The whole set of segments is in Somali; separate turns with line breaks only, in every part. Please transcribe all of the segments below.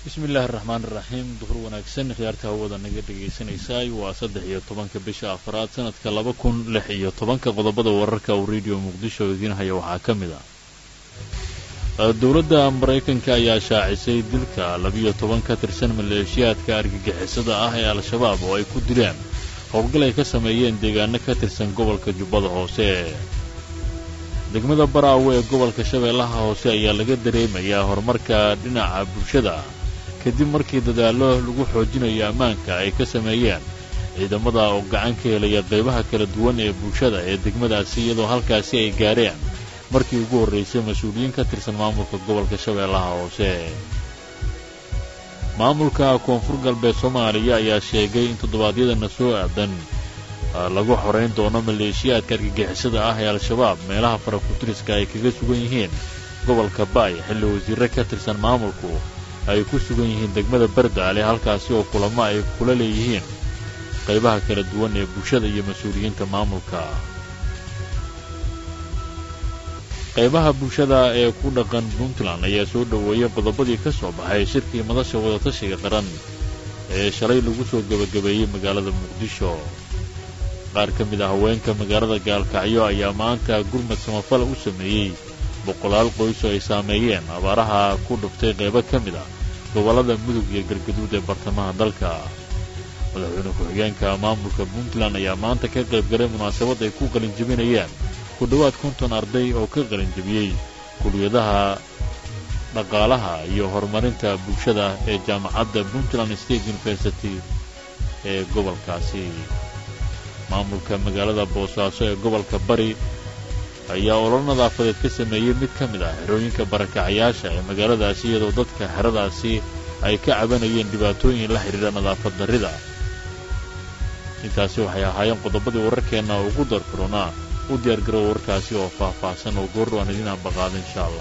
bismi illaahi araxmaan iraxiim duhur wanaagsan khiyaarta hawada naga dhegaysanaysaay waa saddex iyo tobanka bisha afraad sanadka laba kun lix iyo tobanka qodobada wararka uu radio muqdisho idiin haya waxaa ka mid ah dowladda maraykanka ayaa shaacisay dilka labiyo toban ka tirsan maleeshiyaadka argagixisada ah ee al-shabaab oo ay ku dileen howlgal ay ka sameeyeen deegaano ka tirsan gobolka jubbada hoose degmada baraawe ee gobolka shabeellaha hoose ayaa laga dareemayaa horumarka dhinaca bulshada kadib markii dadaallo lagu xoojinayo ammaanka ay ka sameeyeen ciidamada oo gacan ka helaya qaybaha kala duwan ee bulshada ee degmadaasi iyadoo halkaasi ay gaadheen markii ugu horraysay mas-uuliyiin ka tirsan maamulka gobolka shabeellaha hoose maamulka koonfur galbeed soomaaliya ayaa sheegay in toddobaadyadana soo aadan lagu xorayn doono maleeshiyaadka argagixisada ah ee al-shabaab meelaha farakutiriska ay kaga sugan yihiin gobolka baay xilli wasiirre ka tirsan maamulku ay ku sugan yihiin degmada bardaale halkaasi oo kulamo ay kula leeyihiin qaybaha kala duwan ee bulshada iyo mas-uuliyiinta maamulka qaybaha bulshada ee ku dhaqan puntland ayaa soo dhoweeyay qodobadii ka soo baxay shirkii madasha wadatashiga qaran ee shalay lagu soo gebagabeeyey magaalada muqdisho qaar ka mid ah haweenka magaalada gaalkacyo ayaa maanta gurmad samafala u sameeyey boqolaal qoys oo ay saameeyeen abaaraha ku dhuftay qaybo ka mid ah gobollada mudug iyo galgaduud ee bartamaha dalka madaxweyne ku-xigeenka maamulka puntland ayaa maanta ka qayb galay munaasabad ay ku qalinjebinayaan ku dhowaad konton arday oo ka qalinjebiyey kuliyadaha dhaqaalaha iyo horumarinta bulshada ee jaamacadda puntland state university ee gobolkaasi maamulka magaalada boosaaso ee gobolka bari ayaa olol nadaafadeed ka sameeyey mid ka mid ah xerooyinka barakacayaasha ee magaaladaasi iyadoo dadka xeradaasi ay ka cabanayeen dhibaatooyin la xidhiidha nadaafad darrida intaasi waxay ahaayeen qodobadii wararkeenna ugu darfuronaa u diyaargarow warkaasi oo faah-faahsan oo goor aan idiin ambaqaada insha allah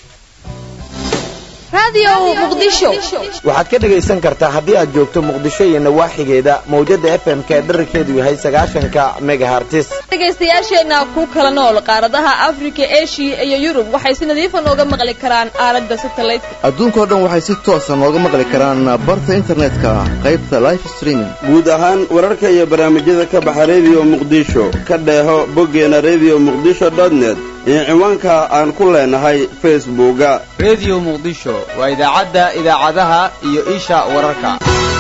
waxaad ka dhegaysan kartaa haddii aad joogto muqdisho iyo nawaaxigeeda mawjadda f m ka dherarkeedu yahay sagaashanka megahartis
dhegaystayaasheenna ku kala nool qaaradaha afrika eshiya iyo yurub waxay si nadiifa nooga maqli karaan aalada satelliteka
adduunkao dhan waxay si toosa nooga maqli karaan barta internetka qaybta life streaming
guud ahaan wararka iyo barnaamijyada ka baxa rediyo muqdisho ka dheeho boggeena rediyo muqdisho dotnet iyo ciwaanka aan ku leenahay facebooka
rediyo muqdisho waa idaacadda idaacadaha iyo isha wararka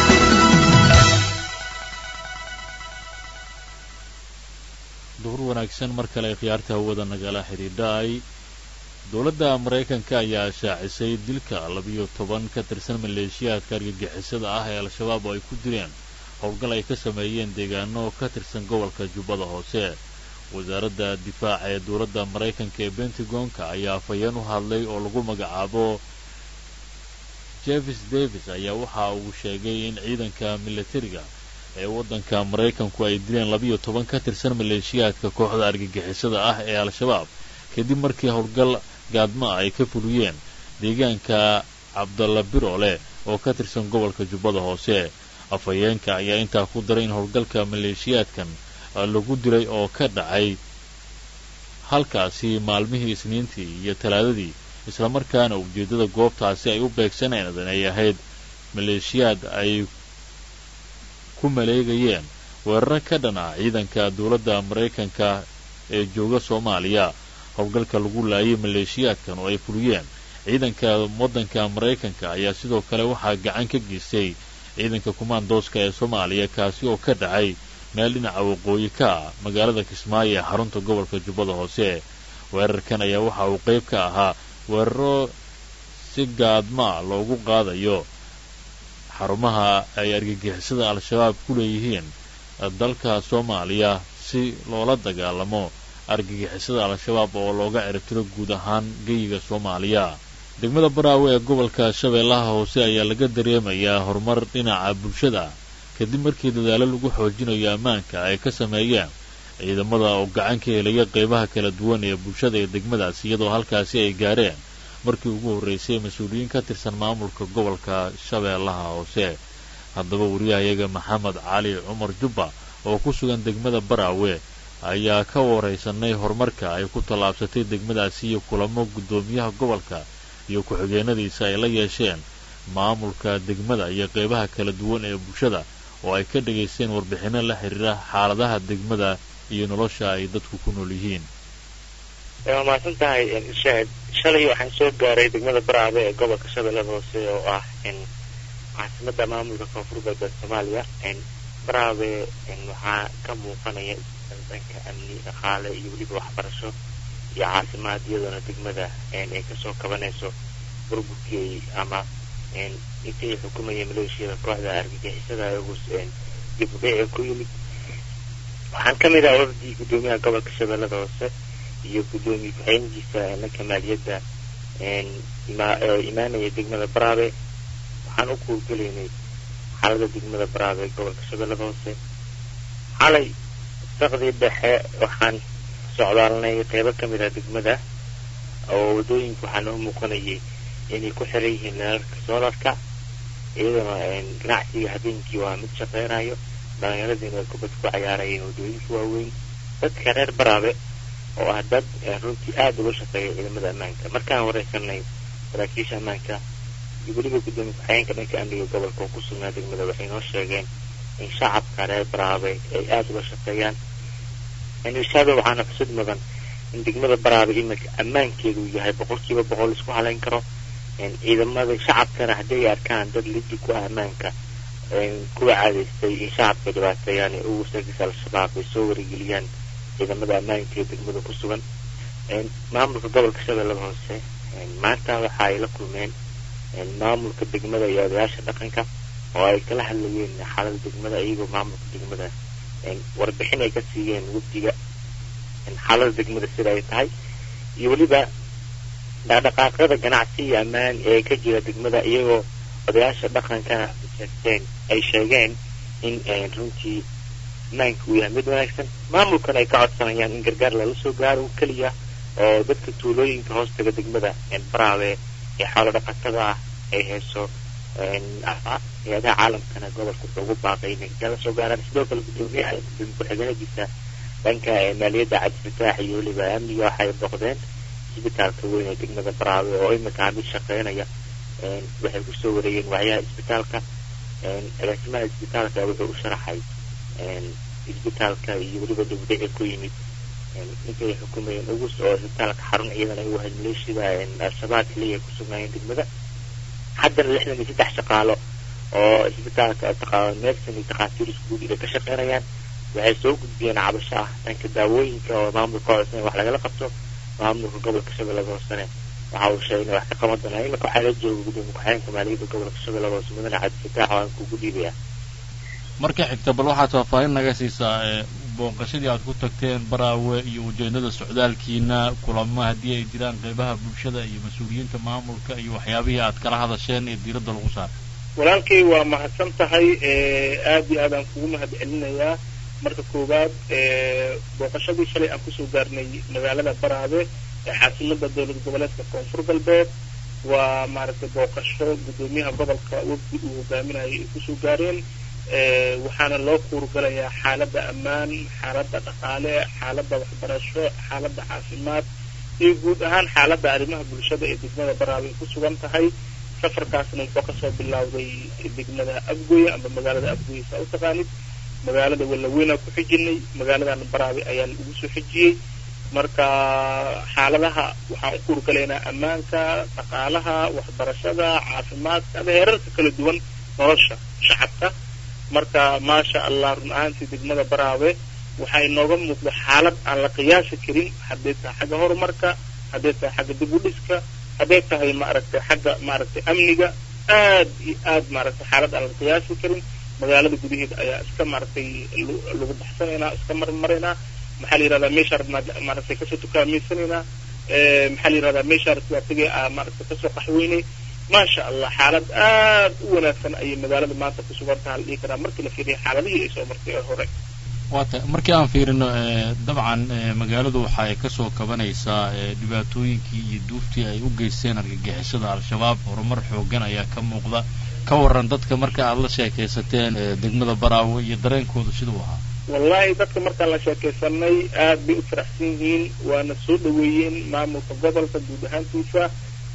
duhur wanaagsan mar kale khiyaarta hawada nagala xidhiidhaay dowladda maraykanka ayaa shaacisay dilka labiyo toban ka tirsan maleeshiyaadka argagixisada ah ee al-shabaab oo ay ku dileen howlgal ay ka sameeyeen deegaano ka tirsan gobolka jubbada hoose wasaaradda difaaca ee dowladda maraykanka ee bentagonka ayaa afhayeen u hadlay oo lagu magacaabo jevis davis ayaa waxa uu sheegay in ciidanka militariga ee waddanka maraykanku ay dileen labiyo toban ka tirsan maleeshiyaadka kooxda argagixisada ah ee al-shabaab kadib markii howlgal gaadma ay ka fuliyeen deegaanka cabdalla birole oo ka tirsan gobolka jubbada hoose afhayeenka ayaa intaa ku daray in howlgalka maleeshiyaadkan lagu dilay oo ka dhacay halkaasi maalmihii isniintii iyo talaadadii islamarkaana ujeeddada goobtaasi ay u beegsaneen ay ahayd maleeshiyaad ay ku maleegayeen weeraro ka dhan ah ciidanka dowladda maraykanka ee jooga soomaaliya howlgalka lagu laayay maleeshiyaadkan oo ay fuliyeen ciidanka waddanka maraykanka ayaa sidoo kale waxaa gacan ka geystay ciidanka kumaandooska ee soomaaliya kaasi oo ka dhacay meel dhinaca waqooyi ka ah magaalada kismaayo ee xarunta gobolka jubbada hoose weerarkan ayaa waxa uu qayb ka ahaa weeraro si gaadmaa loogu qaadayo xarumaha ay argagixisada al-shabaab ku leeyihiin dalka soomaaliya si loola dagaalamo argagixisada al-shabaab oo looga ciribtiro guud ahaan geyiga soomaaliya degmada baraawe ee gobolka shabeellaha hoose ayaa laga dareemayaa horumar dhinaca bulshada kadib markii dadaalo lagu xoojinayo ammaanka ay ka sameeyeen ciidamada oo gacan ka helaya qaybaha kala duwan ee bulshada ee degmadaasi iyadoo halkaasi ay gaareen markii ugu horraysay mas-uuliyiin ka tirsan maamulka gobolka shabeellaha hoose haddaba wariyahayaga maxamed cali cumar jubba oo ku sugan degmada baraawe ayaa ka waraysanay horumarka ay ku tallaabsatay degmadaasi iyo kulamo guddoomiyaha gobolka iyo ku-xigeenadiisa ay la yeesheen maamulka degmada iyo qeybaha kala duwan ee bulshada oo ay ka dhegaysteen warbixinno la xidhiira xaaladaha degmada iyo nolosha ay dadku ku nool yihiin
waa mahadsan tahay irshaad shalay waxaan soo gaaray degmada baraabe ee gobolka shabeellada hoose oo ah caasimada maamulka koonfur galbeed soomaaliya baraabe waxaa ka muuqanaya dhanka amni dhaqaale iyo weliba waxbarasho iyo caafimaad iyadoona degmada ay kasoo kabanayso burburkii ama intay xukumaya maleeshiyada kooxda argagixisada iyagus dibudhace ku yimid waxaan ka mid ah wafdii guddoomiyaha gobolka shabeellada hoose iyo guddoomiye ku-xigeenkiisa dhanka maaliyadda imaanaya degmada baraabe waxaan u kuurgelaynay xaalada degmada baraabe ee gobolka shabeellada hoose xalay saqdii dhexe waxaan socdaalnay qeybo ka mid ah degmada oo waddooyinka waxaa noo muuqanayay inay ku xiran yihiin leerarka soolarka iyadana ganacsiga habeenkii waa mid shaqeynayo dhallinyaradiina ay kubad ku cayaarayeen waddooyinka waaweyn dadka reer baraabe oo ah dad runtii aada uga shaqeeya ciidamada ammaanka markaan wareysanay saraakiisha ammaanka iyo weliba guddoomiye ku-xigeenka dhanka amniga gobolka oo ku sugnaa degmada waxay noo sheegeen in shacabka reer baraabe ay aada uga shaqeeyaan irshaado waxaana xusud mudan in degmada baraabe iminka ammaankeedu yahay boqolkiiba boqol isku halayn karo ciidamada shacabkana hadday arkaan dad lidi ku ah ammaanka kuwa caadaystay in shacabka dhibaateeyaan ee ugu sargisa al-shabaab ay soo warigeliyaan ciidamada ammaanka ee degmada ku sugan maamulka gobolka shabeellada hoose maanta waxa ay la kulmeen maamulka degmada iyo odayaasha dhaqanka oo ay kala hadlayeen xaalada degmada iyagoo maamulka degmada warbixin ay ka siiyeen wafdiga xaalada degmada sida ay tahay iyo weliba dhaqdhaqaaqyada ganacsi iyo ammaan ee ka jira degmada iyagoo odayaasha dhaqankana sheegteen ay sheegeen in runtii ammaanka uu yahay mid wanaagsan maamulkana ay ka codsanayaan in gargaar lala soo gaaro keliya oo dadka tuulooyinka hoostaga degmada baraabe ee xoolo dhaqatada ah ay hayso hay-adaha caalamkana gobolka wuxuu ugu baaqay inay gargaar la soo gaaraan sidoo kale guddoomiyaha gudoomiye ku-xigeenadiisa dhanka maaliyadda cabdifataax iyo weliba amniga waxay boqdeen isbitaalka weyn ee degmada baraawe oo iminka mid shaqeynaya waxay kusoo wareegeen wacyaha isbitaalka agaasimaha isbitaalka wuxuu u sharaxay isbitaalka iyo weliba dibdhici ku yimid intay xukumayeen ugus oo isbitaalka xarun ciidan ay u ahayd maleeshiyada al-shabaab keliya ku sugnaayeen degmada haddana lixdan iyo saddex shaqaalo oo isbitaalka meersan iyo takhaatiir iskuud ay ka shaqeynayaan waxay soo gudbiyeen cabasho ah dhanka daawooyinka oo maamulka codsan wax lagala qabto maamulka gobolka shabeellada hoosene waxa uu sheegay wax ka qaban doonaa iminka waxaa la jooga gudoomiye ku-xigeenka maaliyadda gobolka shabeellada hoose mudane cabdifataax oo aan kugu dhiibaya
marka xigta bal waxaad faahfaahin naga siisaa booqashadii aad ku tagteen baraawe iyo ujeedada socdaalkiina kulamo haddii ay jiraan qeybaha bulshada iyo mas-uuliyiinta maamulka iyo waxyaabihii aad kala hadasheen ee diiradda lagu saaray
walaalkay waa mahadsan tahay aada iyo aad aan kugu mahad celinayaa marka koowaad booqashadii shalay aan kusoo gaarnay magaalada baraabe ee caasimada dowlad goboleedka koonfur galbeed waa maaragtay booqasho guddoomiyaha gobolka wafdi uu hogaaminayay ay kusoo gaareen waxaana loo kuurgalayaa xaaladda ammaan xaaladda dhaqaale xaaladda waxbarasho xaaladda caafimaad iyo guud ahaan xaaladda arrimaha bulshada ee degmada baraabe ay ku sugan tahay safarkaasna wuxuu kasoo bilowday degmada abgoye amba magaalada abgoye saa u taqaanid magaalada walaweynaa ku xijinay magaaladan baraabe ayaan ugu soo xijiyey marka xaaladaha waxaan u kuurgalaynaa ammaanka dhaqaalaha waxbarashada caafimaadka ama heerarka kala duwan nolosha shacabka marka maasha allah run ahaantii degmada baraabe waxay nooga muuqda xaalad aan la qiyaasi karin hadday tahay xagga horumarka hadday tahay xagga dib u dhiska hadday tahay maaragtay xagga maaragtay amniga aad iyo aad maaragtay xaalad aan la qiyaasi karin magaalada gudaheeda ayaa iska maaragtay lagu baxsanaynaa iska marmaraynaa maxaa la yihahdaa meeshaa rabnaa maaragtay kasoo tukaameysanaynaa maxaa la yihahdaa meeshaa rabnaa tagay aa maaragtay kasoo qaxweynay maasha allah xaalad aad u wanaagsan ayay magaalada maanta ku sugan taha la dhihi karaa markii la fiiriya xaaladihii ay soo martay ee hore
waata markii aan fiirino dabcan magaaladu waxa ay kasoo kabanaysaa dhibaatooyinkii iyo duuftii ay u geysteen argagixisada al-shabaab horumar xoogan ayaa ka muuqda ka waran dadka marka aada la sheekaysateen degmada baraawe iyo dareenkooda siduu ahaa
wallahi dadka markaan la sheekaysanay aad bay u faraxsan yihiin waana soo dhaweeyeen maamulka gobolka guud ahaantiisa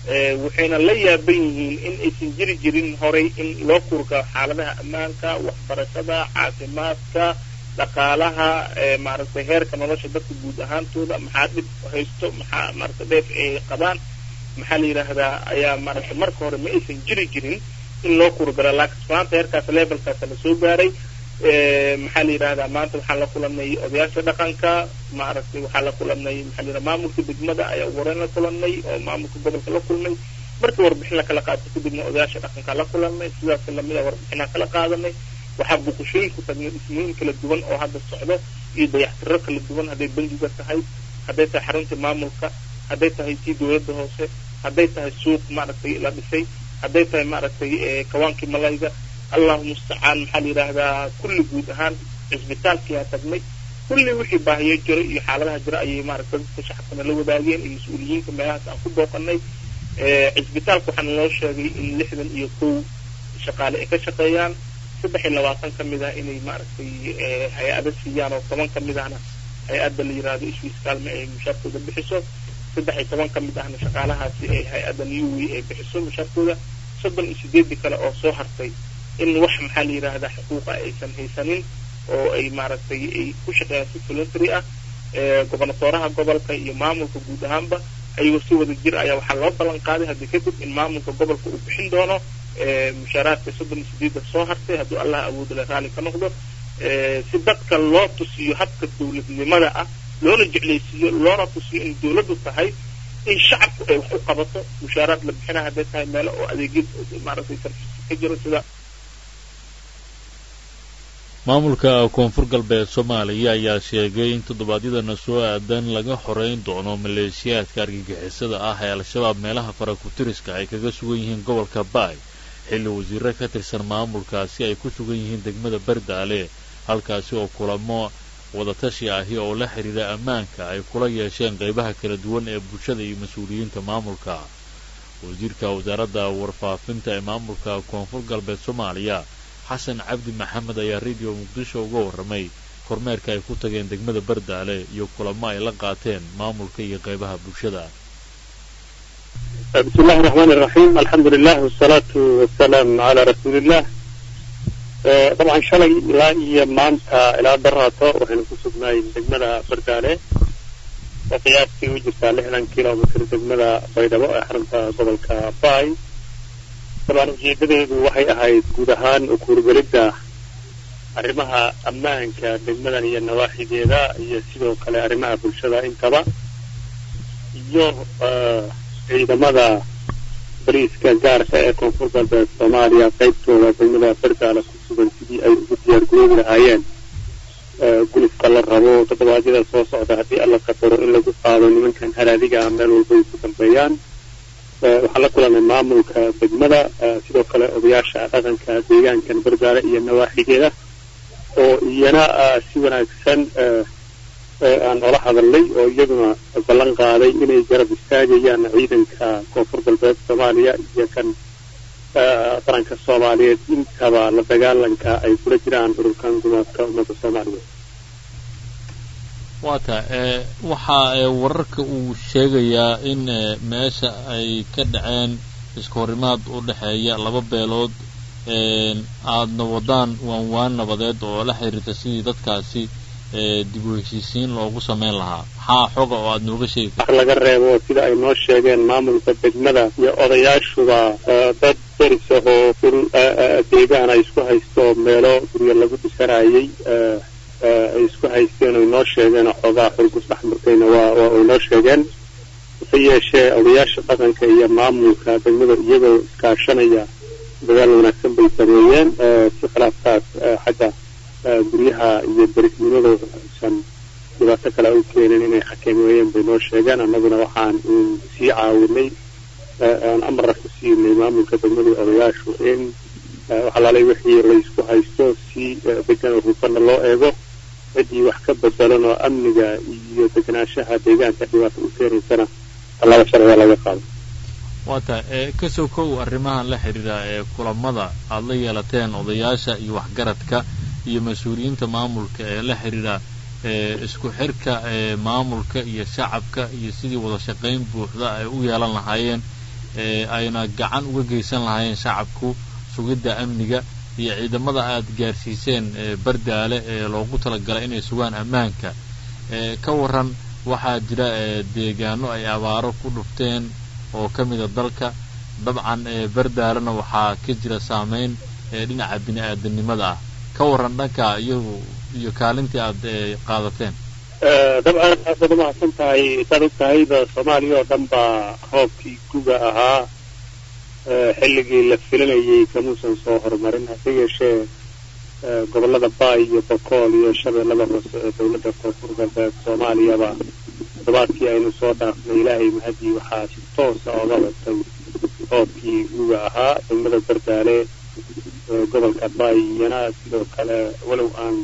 waxayna la yaaban yihiin in aysan jiri jirin horay in loo kurgalo xaaladaha ammaanka waxbarashada caafimaadka dhaqaalaha maaragtay heerka nolosha dadka guud ahaantooda maxaa dhib haysto maxaa maaragtay dheef ay qabaan maxaa la yidhaahdaa ayaa maaragtay marka hore ma aysan jiri jirin in loo kurgalo laakiin maanta heerkaas levelkaasa la soo gaaray maxaa la yidhahdaa maanta waxaan la kulanay odayaasha dhaqanka maaragtay waxaa la kulanay maxaa la yidhahdaa maamulka degmada ayaa ugu horeyn la kulanay oo maamulka gobolka la kulmay markii warbixin la kala qaato kadibna odayaasha dhaqanka la kulanay sidaas lamida warbixinaan kala qaadanay waxaa buuqashooyin ku tagnay dhismooyin kala duwan oo hadda socdo iyo dayaxtiro kala duwan hadday bangiga tahay hadday tahay xarunta maamulka hadday tahay tii dowladda hoose hadday tahay suuq maaragtay la dhisay hadday tahay maaragtay kawaankii malayga allahu mustacaan maxaa la yidhaahdaa kulli guud ahaan cisbitaalkiyaa tagnay kulli wixii baahiyo jiro iyo xaaladaha jira ayay maaragtay dadka shacabkana la wadaageen iyo mas-uuliyiinta meelahaas aan ku booqanay cisbitaalka waxaana loo sheegay in lixdan iyo kow shaqaale ay ka shaqeeyaan saddex iyo labaatan ka mid ah inay maaragtay hay-ado siiyaan oo toban ka mid ahna hay-adda la yidhaahdo iswiis kaalme ay mushaarkooda bixiso saddex iyo toban ka mid ahna shaqaalahaasi ay hay-adda newway ay bixiso mushaarkooda soddon iyo sideedii kale oo soo hartay in wax maxaa la yidhaahdaa xuquuqa aysan haysanin oo ay maaragtay ay ku shaqeeyaan si voluntary ah gobonatooraha gobolka iyo maamulka guud ahaanba ayagoo si wada jir ayaa waxaa loo ballan qaaday haddii kadib in maamulka gobolka uu bixin doono mushaaraadka soddon iyo sideedda soo hartay hadduu allah awoodale raalli ka noqdo si dadka loo tusiyo habka dowladnimada ah loona jeclaysiiyo loona tusiyo in dowladdu tahay in shacabku ay wax u qabato mushaaraad la bixina hadday tahay meelo oo adeegyad maaragtay sarfisi ka jiro sida
maamulka koonfur galbeed soomaaliya ayaa sheegay in toddobaadyadana soo aadan laga xoreyn doono maleeshiyaadka argagixisada ah ee al-shabaab meelaha farakutiriska ay kaga sugan yihiin gobolka baay xilli wasiiro ka tirsan maamulkaasi ay ku sugan yihiin degmada bardaale halkaasi oo kulamo wadatashi ahi oo la xidhiira ammaanka ay kula yeesheen qaybaha kala duwan ee bulshada iyo mas-uuliyiinta maamulka wasiirka wasaaradda warfaafinta ee maamulka koonfur galbeed soomaaliya xasan cabdi maxamed ayaa radio muqdisho uga warramay kormeerka ay ku tageen degmada bardaale iyo kulamo ay la qaateen maamulka iyo qaybaha bulshada
بسم الله الرحمن الرحيم الحمد لله والصلاة والسلام على رسول الله طبعا شلي إلى مانتا إلى دراته وحين كسبناي دجمدا بردالة وقياسي وجهة لحنا كيلو متر دجمدا بيضاء حرمتا قبل كباي طبعا ujeedadeedu waxay ahayd guud ahaan ukuurgelidda arrimaha ammaanka degmadan iyo nawaaxigeeda iyo sidoo kale arrimaha bulshada intaba iyo ciidamada bariiska gaarka ee koonfur galbeed soomaaliya qaybtooda degmada bardaala ku sugan sidii ay ugu diyaar garoobi lahaayeen gulufka la rabo toddobaadyada soo socda haddii alla qadaro in lagu qaado nimankan halaadiga ah meel walba ay ku dambeeyaan waxaan la kulanay maamulka degmada sidoo kale odayaasha dhaqanka deegaankan bardaale iyo nawaaxigeeda oo iyana si wanaagsan aan ola hadalnay oo iyaduna ballan qaaday inay garab istaagayaan ciidanka koonfur galbeed soomaaliya iyo kan qaranka soomaaliyeed intaba la dagaalanka ay kula jiraan ururkan gumaadka ummadda soomaaliyeed
waata waxaa wararka uu sheegayaa in meesha ay ka dhaceen iska horimaad u dhexeeya laba beelood aadna wadaan waan waan nabadeed oo la xiriirta sidii dadkaasi dib u heshiisiin loogu samayn lahaa maxaa xoga oo aad nooga sheegi
wax laga reebo sida ay noo sheegeen maamulka degmada iyo odayaashuba dad deris ahoo dhul deegaan ay isku haysto meelo guryo lagu dhisanayay ay isku haysteen oy noo sheegeen oo xoogaa xulgus axmarkayna waa waa ay noo sheegeen hase yeeshee odayaasha dhaqanka iyo maamulka degmada iyagoo iskaashanaya dadaal wanaagsan bay sameeyeen si khilaafkaas xagga guryaha iyo derisnimadooda aysan dhibaato kale u keenin inay xakameeyeen bay noo sheegeen annaguna waxaan sii caawinay aan amarna ku siinay maamulka degmada odayaashu in waxalaalay wixii laysku haysto si degan oo hufana loo eego ciddii wax ka bedelan oo amniga iyo deganaanshaha deegaanka dhibaato u keenaysana tallaabo sharciga laga qaado
waata kasoo kow arrimahan la xidhiira ee kulamada aada la yeelateen odayaasha iyo waxgaradka iyo mas-uuliyiinta maamulka ee la xidhiira isku xirka maamulka iyo shacabka iyo sidii wada shaqayn buuxda ay u yeelan lahaayeen ayna gacan uga geysan lahaayeen shacabku sugidda amniga iyo ciidamada aad gaarsiiseen bardaale ee loogu talagalay inay sugaan ammaanka ka waran waxaa jira deegaano ay abaaro ku dhufteen oo ka mida dalka dabcan bardaalena waxaa ka jira saameyn dhinaca bini aadanimada ah ka waran dhanka iyagu iyo kaalintii aad qaadateen
dabcan aad baad umahadsan tahay saad og tahayba soomaaliya oo dhan baa roobkii guga ahaa xilligii la filanayay kamuusan soo horumarin hase yeeshee gobollada baay iyo bokool iyo shabeellada hoose ee dowladda koonfur galbeed soomaaliyaba toddobaadkii aynu soo dhaafnay ilaahay mahadii waxaa si toosa oga watay roobkii guga ahaa degmada bardaale gobolka baay iyana sidoo kale walow aan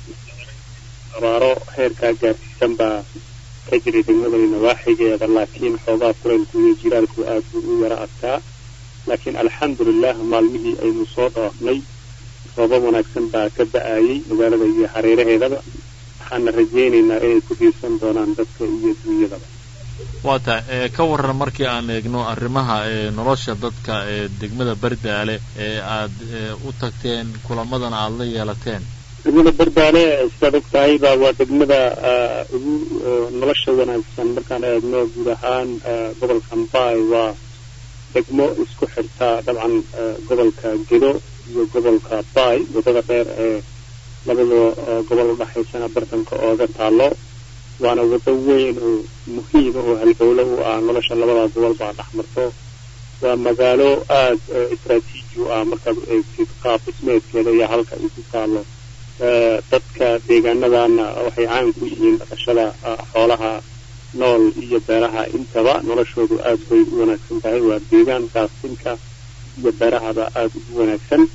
abaaro heerkaa gaarsiisan baa ka jiray degmadani nawaaxigeeda laakiin xoogaa kulaylku iyo jiraalku aad buu u yara adkaa laakiin alxamdulilah maalmihii aynu soo dhaafnay roobab wanaagsan baa ka da-ayay magaalada iyo hareeraheedaba waxaana rajaynaynaa inay ku diirsan doonaan dadka iyo dunyadaba
waa tahay ka waran markii aan eegno arrimaha nolosha dadka ee degmada bardaale ee aad u tagteen kulamadana aada la yeelateen
degmada bardaale sidaad og tahayba waa degmada ugu nolosha wanaagsan markaan eegno guud ahaan gobolka mbaay waa degmo isku xirta dabcan gobolka gedo iyo gobolka baay waddada dheer ee labada gobol udhaxaysana bartanka ooga taalo waana waddo weyn oo muhiima oo halbowlo u ah nolosha labada gobol baa dhex marto waa magaalo aada istraatiiji u ah markaad eegtid qaab dhismeedkeeda iyo halka ay ku taalo dadka deegaanadana waxay caan ku yihiin dhaqashada xoolaha nool iyo beeraha intaba noloshoodu aada bay u wanaagsan tahay waa deegaan gaastinka iyo beerahaba aada ugu wanaagsan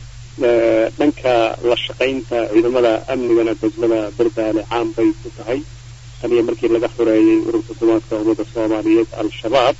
dhanka la shaqaynta ciidamada amnigana degmada bardaale caan bay ku tahay taniyo markii laga xoreeyey ururka dumaadka ummadda soomaaliyeed al-shabaab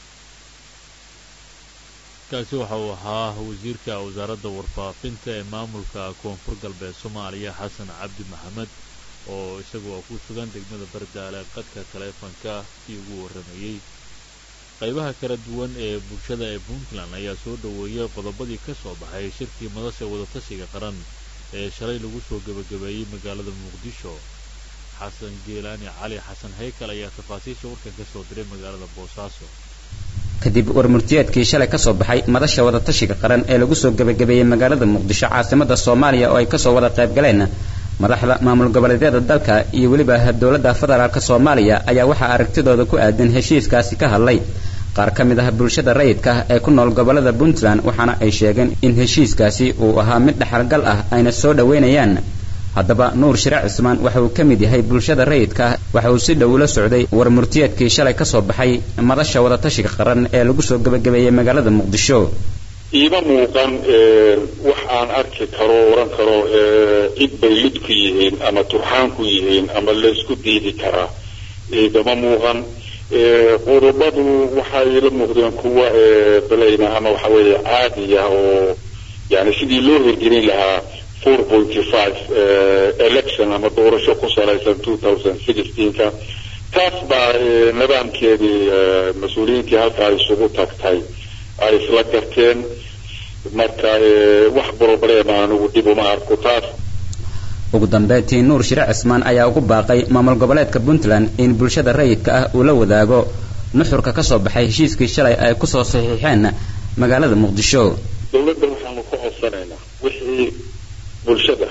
kaasi waxa uu ahaa wasiirka wasaaradda warfaafinta ee maamulka koonfur galbeed soomaaliya xasan cabdi maxamed oo isagu ku sugan degmada bardaale qadka taleefonka kii ugu warramayey qaybaha kala duwan ee bulshada ee puntland ayaa soo dhoweeyay qodobadii ka soo baxay shirkii madasha wadatashiga qaran ee shalay lagu soo gebagabeeyey magaalada muqdisho xasan geelaani cali xasan haykal ayaa tafaasiisha warkan ka soo diray magaalada boosaaso
kadib warmurtiyeedkii shalay ka soo baxay madasha wadatashiga qaran ee lagu soo gebagabeeyey magaalada muqdisho caasimada soomaaliya oo ay kasoo wada qayb galeen madaxda maamul goboleedyada dalka iyo weliba dowladda federaalk soomaaliya ayaa waxaa aragtidooda ku aadan heshiiskaasi ka hadlay qaar ka mid ah bulshada rayidka ee ku nool gobolada puntland waxaana ay sheegeen in heshiiskaasi uu ahaa mid dhaxalgal ah ayna soo dhoweynayaan haddaba nuur shire cismaan waxa uu ka mid yahay bulshada rayidka waxa uu si dhow ula socday warmurtiyeedkii shalay ka soo baxay madasha wadatashiga qaran ee lagu soo gebagabeeyey magaalada muqdisho
iima muuqan wax aan arki karo oran karo cid bay lid ku yihiin ama turxaan ku yihiin ama laysku diidi karaa igama muuqan qodobadu waxay la muuqdeen kuwa balayna ama waxa weeye caadiya oo yani sidii loo hirgelin lahaa four pointy five election ama doorasho ku salaysan two thousand sixteenka taas baa nidaamkeedii mas-uuliyiintii halkaa isugu tagtay ay isla garteen marka wax problema anigu dib uma arko taas
ugu dambeyntii nuur shire cismaan ayaa ugu baaqay maamul goboleedka puntland in bulshada rayidka ah uu la wadaago nuxurka ka soo baxay heshiiskii shalay ay kusoo saxiixeen magaalada muqdisho
dowladda waxaanu ka codsanaynaa wixii bulshada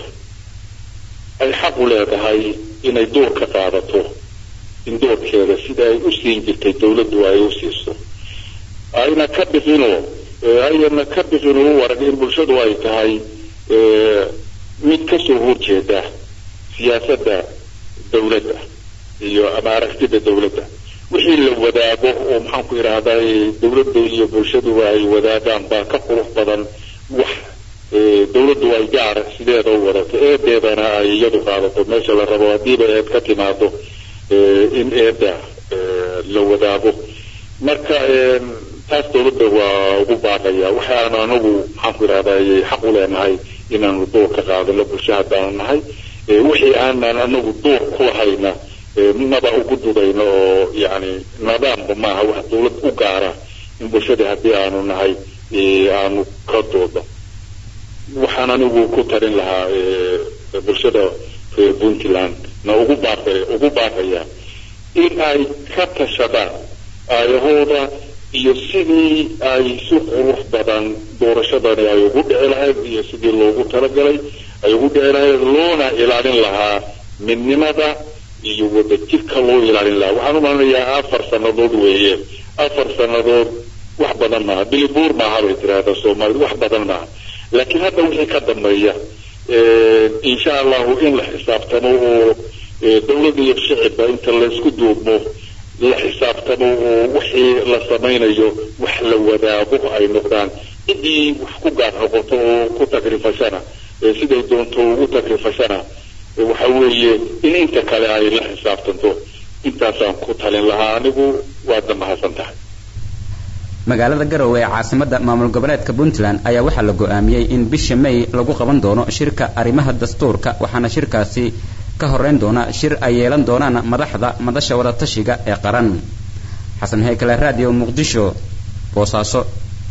ay xaq u leedahay inay door ka qaadato in doorkeeda sida ay u siin jirtay dowladdu ay u siiso ayna ka bixino ayna ka bixino u arag in bulshadu ay tahay mid ka soo horjeeda siyaasadda dowladda iyo ama aragtida dowladda wixii la wadaago oo maxaan ku idhaahdaa dowladda iyo bulshaduba ay wadaagaan baa ka qurux badan wax dowladdu ay gaar sideeda u wadato eedeedana ay iyadu qaadato meesha la rabo haddiiba eed ka timaado in eedda la wadaago marka taas dowladda waa ugu baaqaya waxaanu anagu maxaan ku idhahdaa xaq u leenahay inaanu door ka qaadano bulsho haddaanu nahay wixii aanan anagu door ku lahayna maba ugu dudayno oo yani nidaamba maaha wax dowlad u gaara in bulshadii haddii aanu nahay aanu ka doodo waxaan anigu ku tarin lahaa bulshada reer puntland na ugu baaqe ugu baaqaya in ay ka tashadaan aayahooda iyo sidii ay si qurux badan doorashadani ay ugu dhici lahayd iyo sidii loogu talagalay ay ugu dhici lahayd loona ilaalin lahaa midnimada iyo wadajirka loo ilaalin lahaa waxaan u malinayaa afar sannadood weeye afar sannadood wax badan maaha bilibuur maaha bay tiraahdaa soomaalida wax badan maaha laakiin hadda wixii ka dambeeya insha allahu in la xisaabtamo oo dawlad iyo shicibba inta laysku duubmo la xisaabtamo oo wixii la samaynayo wax la wadaago ay noqdaan ciddii wax ku gaar noqoto oo ku takrifashana siday doonto ugu takrifashana waxa weeye in inta kale ay la xisaabtanto intaasaan ku talin lahaa anigu waadna mahadsan tahay
magaalada garowe ee caasimadda maamul goboleedka puntland ayaa waxaa la go'aamiyey in bisha may lagu qaban doono shirka arrimaha dastuurka waxaana shirkaasi ka horeyn doona shir ay yeelan doonaan madaxda madasha wadatashiga ee qaran xasan heykale radio muqdisho boosaaso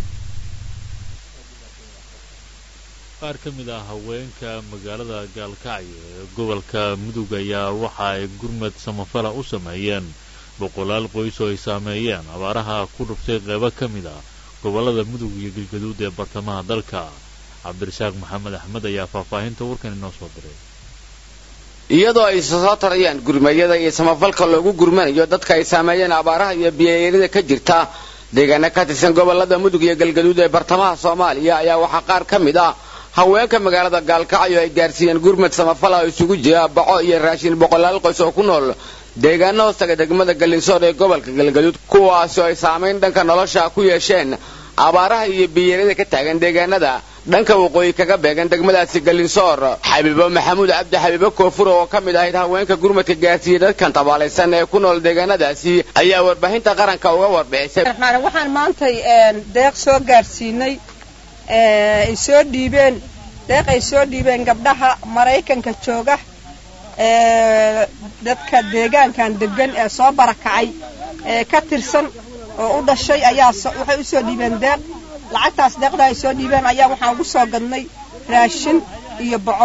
qaar ka mid ah haweenka magaalada gaalkacyo ee gobolka mudug ayaa waxa ay gurmad samafala u sameeyeen boqolaal qoys oo ay saameeyeen abaaraha ku dhuftay qeybo ka mid ah gobollada mudug iyo galgaduud ee bartamaha dalka cabdirasaaq maxamed axmed ayaa faahfaahinta warkan inoo soo diray
iyadoo ay soo tarayaan gurmayada iyo samafalka loogu gurmanayo dadka ay saameeyeen abaaraha iyo biyayeelida ka jirta deegaana ka tirsan gobollada mudug iyo galgaduud ee bartamaha soomaaliya ayaa waxaa qaar ka mid ah haweenka magaalada gaalkacyo ay gaarsiiyeen gurmad samafal oo isugu jira baco iyo raashin boqolaal qoys oo ku nool deegaana hoostaga degmada galinsoor ee gobolka galgaduud kuwaasoo ay saamayn dhanka nolosha ku yeesheen abaaraha iyo biyeelada ka taagan deegaanada dhanka waqooyi kaga beegan degmadaasi galinsoor xabiibo maxamuud cabdi xabiibo koofur oo ka mid ahayd haweenka gurmadka gaarsiiyey dadkan tabaalaysan ee ku nool deegaanadaasi ayaa warbaahinta qaranka uga warbixisay
waxaan maantay deeq soo gaarsiinay ay soo dhiibeen deeq ay soo dhiibeen gabdhaha maraykanka jooga dadka deegaankan degan ee soo barakacay ee ka tirsan oo u dhashay ayaa waxay usoo dhiibeen deeq lacagtaas deeqda ay soo dhiibeen ayaa waxaan ugu soo gadnay raashin iyo boco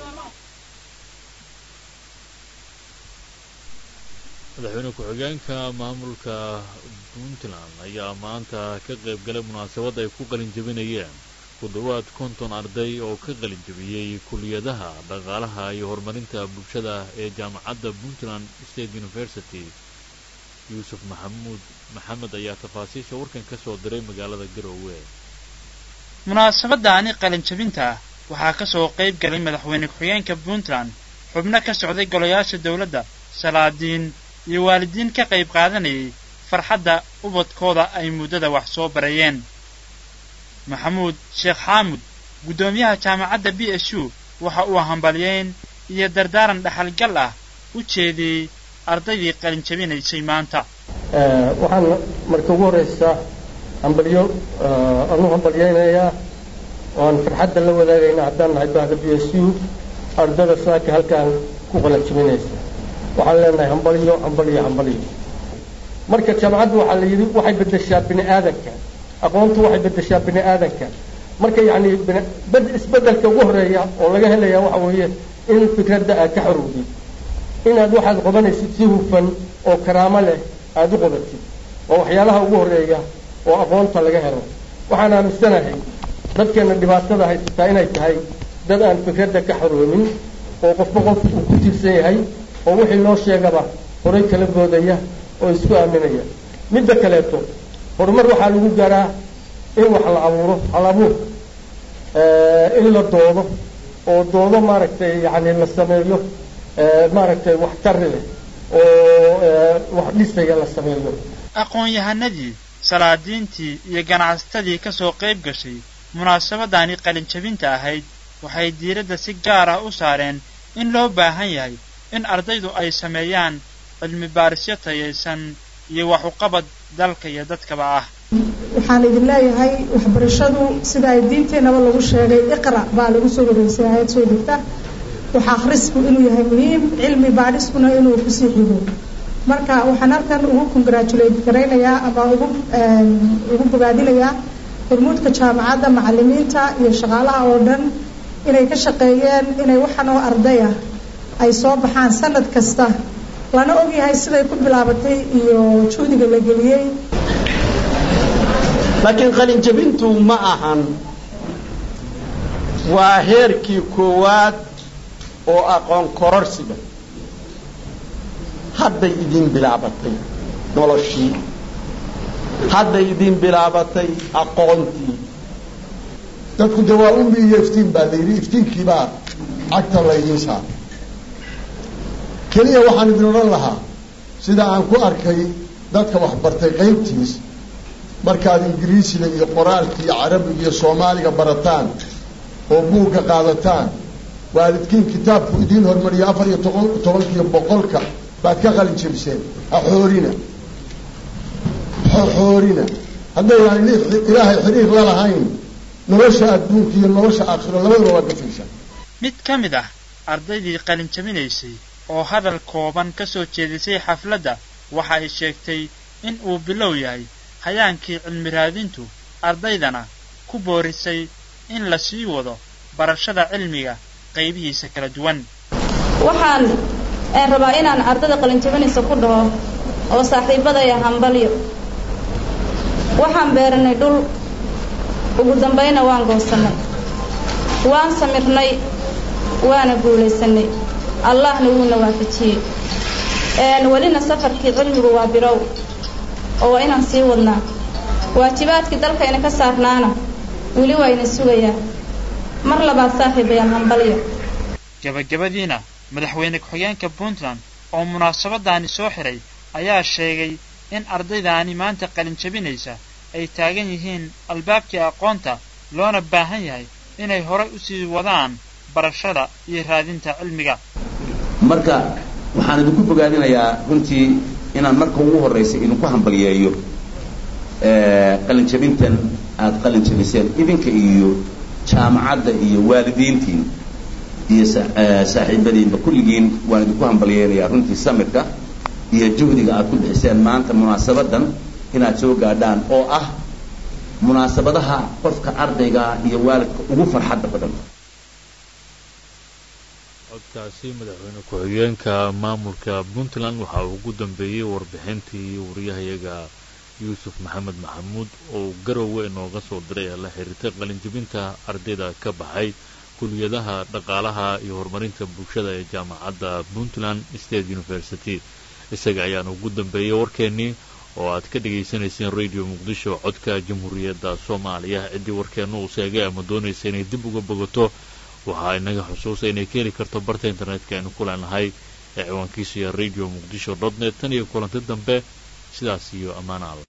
madaxweyne ku-xigeenka maamulka puntland ayaa maanta ka qayb galay munaasabad ay ku qalin jebinayeen ku dhowaad konton arday oo ka qalin jebiyey kuliyadaha dhaqaalaha iyo horumarinta bulshada ee jaamacadda puntland state university yuusuf maxamuud maxamed ayaa tafaasiisha warkan ka soo diray magaalada garowe
munaasabadaani qalinjabinta waxaa ka soo qayb galay madaxweyne ku-xigeenka puntland xubno ka socday golayaasha dowladda salaadiin iyo waalidiin ka qayb qaadanayay farxadda ubadkooda ay muddada wax soo barayeen maxamuud sheekh xaamud guddoomiyaha jaamacadda b s u waxa uu hambalyeyn iyo dardaaran dhaxalgal ah u jeediyey ardaydii qalinjabinaysay maanta
waxaan marka ugu horraysa hambalyo anu hambalyaynayaa oan farxadda la wadaagayna haddaan nahay bahda b s u ardada saaka halkaan ku qalanjabinaysa waxaan leenahay hambalyo hambalyo hambalyo marka jaamacaddu waxaa la yidhi waxay beddeshaa bini aadanka aqoontu waxay beddeshaa bini aadanka marka yacni bed isbeddelka ugu horreeya oo laga helaya waxa weeye in fikradda aad ka xorowdid inaad waxaad qodanaysid si hufan oo karaamo leh aada u qodatid waa waxyaalaha ugu horreeya oo aqoonta laga helo waxaan aaminsanahay dadkeenna dhibaatada haysataa inay tahay dad aan fikradda ka xoroomin oo qofba qof uu ku tiirsan yahay oo wixii loo sheegaba horay kala boodaya oo isku aaminaya midda kaleeto horumar waxaa lagu gaaraa in wax la abuuro hal abuur in la doodo oo doodo maaragtay yacni la sameeyo maaragtay waxtari leh oo wax dhisaya la sameeyo
aqoon-yahanadii salaadiintii iyo ganacsatadii ka soo qayb gashay munaasabadani qalinjabinta ahayd waxay diiradda si gaar ah u saareen in loo baahan yahay in ardaydu ay sameeyaan cilmi baarisyo tayaysan iyo wax uqabad dalka iyo dadkaba ah
waxaan idin leeyahay waxbarashadu sida ay diinteennaba lagu sheegay iqra baa lagu soo wareysay aayad soo degta wax akhrisku inuu yahay muhiim cilmi baadhiskuna inuu kusii xigo marka waxaan halkan ugu congratulate garaynayaa ama ugu ugu bogaadinayaa hormuudka jaamacadda macalimiinta iyo shaqaalaha oo dhan inay ka shaqeeyeen inay waxan oo ardaya ay soo baxaan sanad kasta lana ogyahay siday ku bilaabatay iyo juhdiga la geliyey
laakiin qalinjabintu ma ahan waa heerkii koowaad oo aqoon kororsiga hadday idiin bilaabatay noloshii hadday idiin bilaabatay aqoontii
dadku dee waa ummi iyo iftiin baa la yidhi iftiinkiibaa cagta laydiin saara keliya waxaan idin odhan lahaa sida aan ku arkay dadka waxbartay qaybtiis markaad ingiriisiga iyo qoraalka iyo carabiga iyo soomaaliga barataan oo buugga qaadataan waalidkiin kitaabku idiin hormariyo afar iyo toban tobankiiyo boqolka baad ka qalin jebiseen haxoorina haxoorina haddaynaan ilaahay xiriir la lahayn nolosha adduunka iyo nolosha aakhiro labadaba waa gafaysaa
mid ka mid ah ardaydii qalin jabinaysay oo hadal kooban ka soo jeedisay xafladda waxa ay sheegtay in uu bilow yahay hayaankii cilmi raadintu ardaydana ku boorisay in la sii wado barashada cilmiga qaybihiisa kala duwan
waxaan rabaa inaan ardada qalinjabinaysa ku dhaho oo saaxiibadaya hambalyo waxaan beeranay dhul ugu dambayna waan goosannay waan samirnay waana guulaysanay allahna wuuna waafajiyey welina safarkii cilmigu waa birow oo waa inaan sii wadnaa waajibaadkii dalkayna ka saarnaana weli waa ina sugayaa mar labaad saaxiibayaan hambalyo
gabagabadiina madaxweyne ku-xigeenka puntland oo munaasabadaani soo xiray ayaa sheegay in ardaydaani maanta qalin jabinaysa ay taagan yihiin albaabkii aqoonta loona baahan yahay inay horay u sii wadaan barashada iyo raadinta cilmiga
marka waxaan idinku bogaadinayaa runtii inaan marka ugu horraysa idinku hambalyeeyo qalinjabintan aada qalin jabiseen idinka iyo jaamacadda iyo waalidiintiin iyo saaxiibadiinba kulligiin waan idinku hambalyeynayaa runtii samirka iyo juhdiga aad ku bixiseen maanta munaasabadan inaad soo gaadhaan oo ah munaasabadaha qofka ardayga iyo waalidka ugu farxadda badan
codkaasi madaxweyne ku-xigeenka maamulka puntland waxa uu ugu dambeeyey warbixintii wariyahayaga yuusuf maxamed maxamuud oo garowe inooga soo diray ee la xiriirtay qalinjibinta ardayda ka baxay kuliyadaha dhaqaalaha iyo horumarinta bulshada ee jaamacadda puntland state university isaga ayaana ugu dambeeyey warkeennii oo aad ka dhagaysanayseen radio muqdisho codka jamhuuriyadda soomaaliya ciddii warkeenna uu sheegay ama doonaysa inay dib uga bogato waxaa inaga xusuusa inay ka heli karto barta internetka aynu ku leenahay ee ciwaankiisu iyo radio muqdisho dot net tan iyo kulanti dambe sidaas iyo ammaana alla